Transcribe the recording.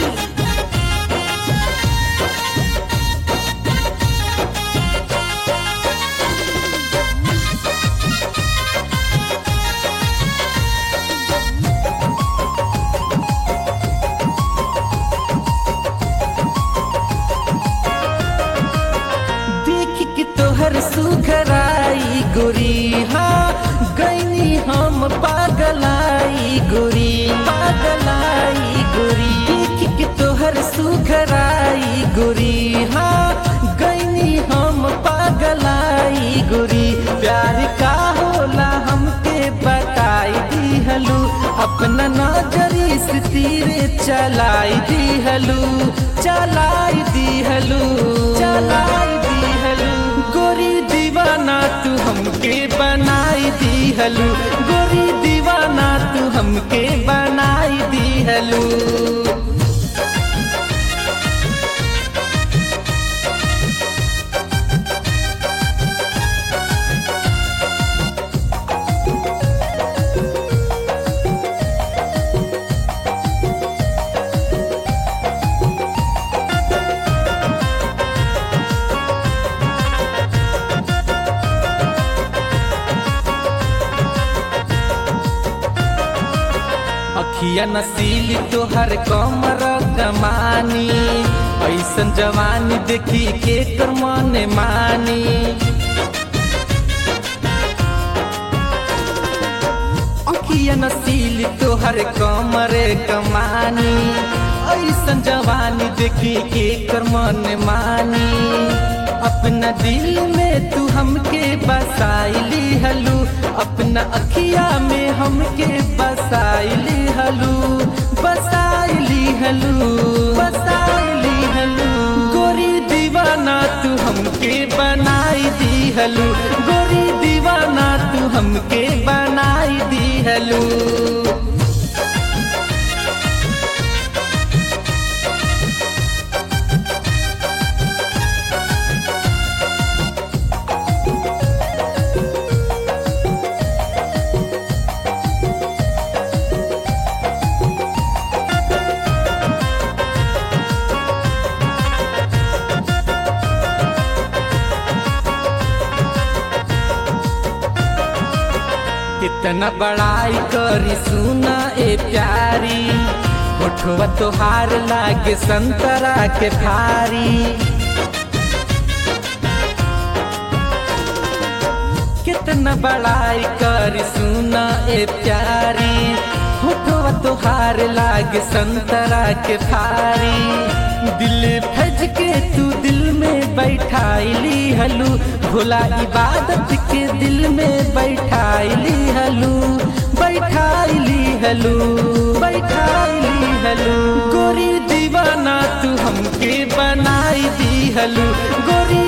देख के तोहर सुखराई गोरी हाँ गईनी हम पागलाई गोरी पागलाई गोरी देख के तोहर सुखराई गोरी हाँ गईनी हम पागलाई गोरी प्यार का होला हमके बताई दिहलू अपना नजरी से तीरे चलाई दिहलू चलाई दिहलू चलाई दिहलू गोरी दीवाना तू हमके बनाई दिहलू गोरी दीवाना तू हमके बनाई दिहलू अखिया नसीली तोहर कमर कमानी ऐसन जवानी देखी के कर मन मानी अखिया नसीली तोहर कमर कमानी ऐसन जवानी देखी के कर मन मानी अपना दिल में तू हमके बसाइली हलू अपना अखिया में हमके बसाइली हलू बसाइली हलू बसाइली हलू गोरी दीवाना तू हमके बनाई दी हलू गोरी दीवाना तू हमके बनाई दी हलू कितना बड़ाई करी सुना ए प्यारी होठवा तोहार लागे संतरा के भारी कितना बड़ाई करी सुना ए प्यारी होठवा तोहार लागे संतरा के भारी दिल फज के तू दिल में बैठाइली हलू भोला इबादत के दिल में बैठाइली हलू बैठाइली हलू बैठाइली हलू गोरी दीवाना तू हमके बनाई दी हलू गोरी